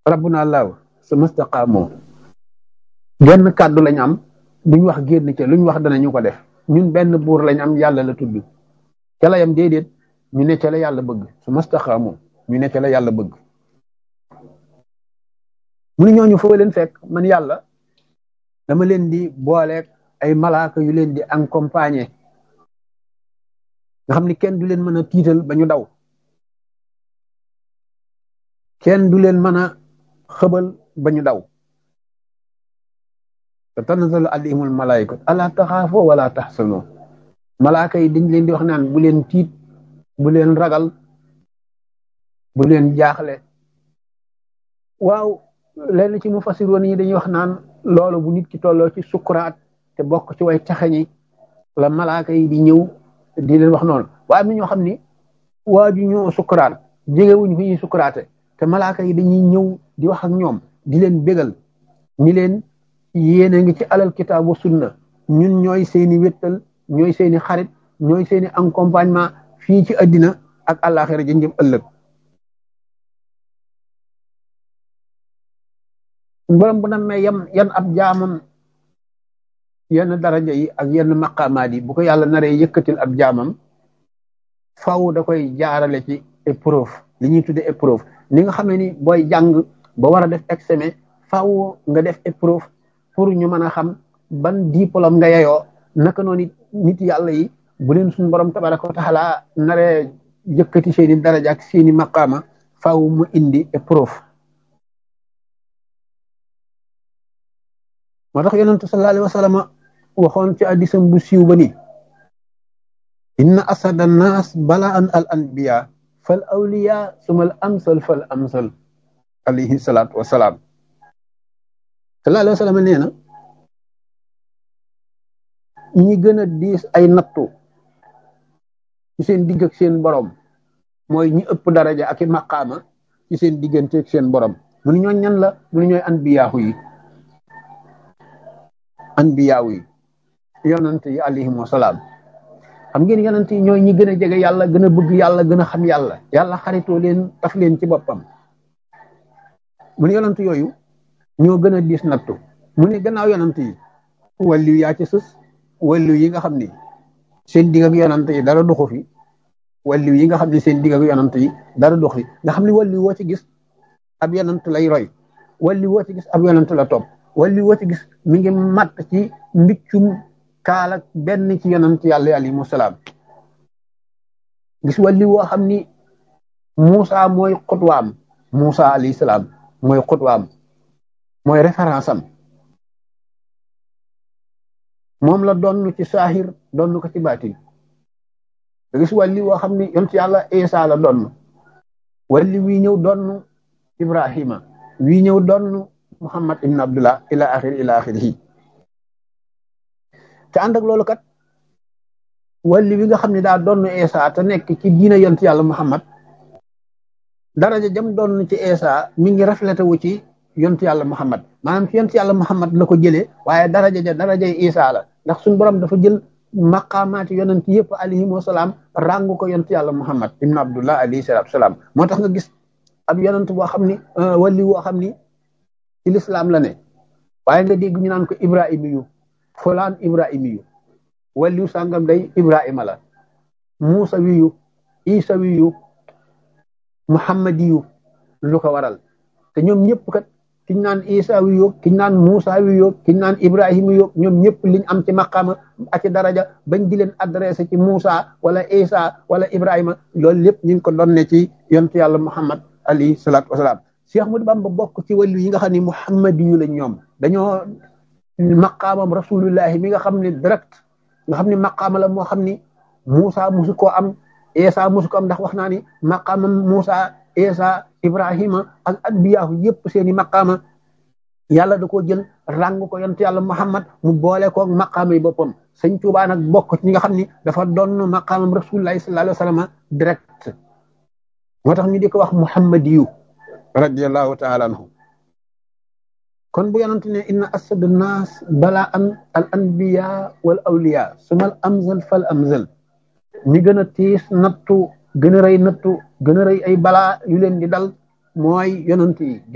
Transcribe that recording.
rabbuna allahu su mastaqaamoo genn kàddu lañ am duñ wax génn ca luñ wax danañu ko def ñun benn buur lañ am yàlla la tudd ca la yam déedéet ñu ne ca la yàlla bëgg su mastaqaamoo ñu ne ca la yàlla bëgg mu ne ñooñu foo leen fekk man yàlla dama leen di booleeg ay malaaka yu leen di accompagner nga xam ni kenn du leen mën a tiital ba ñu daw kenn du leen mën a xëbal ba ñu daw te tanazzalu alayhimul malaayikatu ala taxaafoo wala taxsanoo malaaka yi dañ leen di wax naan bu leen tiit bu leen ragal bu leen jaaxle waaw lenn ci mu fasiroon yi dañuy wax naan loolu bu nit ki tolloo ci sukuraat te bokk ci way taxañi la malaaka yi di ñëw di leen wax noonu waaye am na ñoo xam ni waaju ñoo sukuraat jegewuñ fi ñuy sukuraate te malaaka yi dañuy ñëw di wax ak ñoom di leen bégal ni leen yéene ngi ci alal kitaabu sunna ñun ñooy seeni wéttal ñooy seeni xarit ñooy seeni accompagnement fii ci àddina ak àllaaxira jënjëm ëllëg borom bu nammee yam yan ab jaamam yenn daraja yi ak yenn maqaamaat yi bu ko yàlla naree yëkkatil ab jaamam faw da koy jaarale ci épreuve li ñuy tudde épreuve ni nga xamee ni booy jàng ba war a def examen faw nga def épreuve pour ñu mën a xam ban diplôme nga yeyoo naka noonu nit yàlla yi bu leen suñu borom tabaraka wa taala naree yëkkati seeni daraja ak seeni maqaama faw mu indi épreuve moo tax yonentu sallallahu alayhi wa sallam waxoon ci addisam bu siiw ba ni inna asada annaas balaan al anbiya fal awliya sumal amsal fal amsal alayhi salaatu wasalaam sallallahu alayhi wa sallam nee na ñi gën a diis ay nattu ci seen digg ak seen borom mooy ñi ëpp daraja ak i maqaama ci seen diggante ak seen borom mu ni ñooñ ñan la mu ni ñooy anbiyaahu yi anbiyaahu yi yonant yi alayhim wasalaam xam ngeen yonent yi ñooy ñi gën a jege yàlla gën a bëgg yàlla gën a xam yàlla yàlla xaritoo leen taf leen ci boppam mu ne yonent yooyu ñoo gën a diis nattu mu ne gannaaw yonent yi wàllu yaa ci sës wàllu yi nga xam ni seen digg ak yonent yi dara doxu fi wàllu yi nga xam ne seen digg ak yonent yi dara dox fi nga xam ne wàllu woo ci gis ab yonent lay roy wàllu woo ci gis ab yonent la topp wàllu woo ci gis mi ngi matt ci mbiccum kaala benn ci yonent yàlla alayhi salaam gis wàlli woo xam ni Muusa mooy xutwaam Muusa alayhi salaam mooy xutwaam mooy référence am moom la donn ci saahir donn ko ci baatin gis wàlli woo xam ni yonent yàlla Isa la donn wàlli wii ñëw donn Ibrahima wii ñëw donn Muhammad ibn Abdullah ila axiri ila axirihi te ànd ak loolu kat wàlli wi nga xam ne daa doon Eesa te nekk ci diina yont yàlla Muhammad daraja jam doon ci Eesa mi ngi reflété wu ci yont yàlla Muhammad maanaam ci yont yàlla Muhammad la ko jëlee waaye daraja ja darajay Isa la ndax suñu borom dafa jël maqaamaati yonent yëpp alayhim wasalaam ràngu ko yont yàlla Muhammad ibn Abdullah alayhi salaatu salaam moo tax nga gis ab yonent boo xam ni wàlli woo xam ni ci lislaam la ne waaye nga dégg ñu naan ko Ibrahima yu fulaan ibrahima yu wàlliw sàngam day ibrahima la muusa wiyu isa wiyu muhammadi yu lu ko waral te ñoom ñëpp kat kiñ naan isa wiyu kiñ naan muusa wiyu kiñ naan ibrahima yu ñoom ñëpp liñ am ci maqaama ak ci daraja bañ di leen adressé ci muusa wala isa wala ibrahima loolu lépp ñu ngi ko donne ci yontu yàlla muhammad alayhi salaatu wasalaam Cheikh Ahmadou Bamba bokk ci wàllu yi nga xam ne muhammadi yu la ñoom dañoo maqaamam rasulullahi mi nga xam ne direct nga xam ne maqaama la moo xam ni Moussa musu koo am Esa musu ko am ndax wax naa ni maqaamam Moussa Esa Ibrahima ak anbiyaahu yëpp seeni maqaama yàlla da koo jël ràng ko yonent yàlla Muhammad mu boole ko maqaama yi boppam sëñ Tuubaa nag bokk ci ñi nga xam ni dafa doon maqaamam rasulullahi sallallahu alayhi wa sallam direct moo tax ñu di ko wax muhammadiyu radiyallahu taala anhu kon bu yonent ne inna asadu naas balaa an al anbiya wal awliya sumal amzal fal amzal ñi gën a tiis nattu gën a rëy nattu gën a rëy ay balaa yu leen di dal mooy yonent yi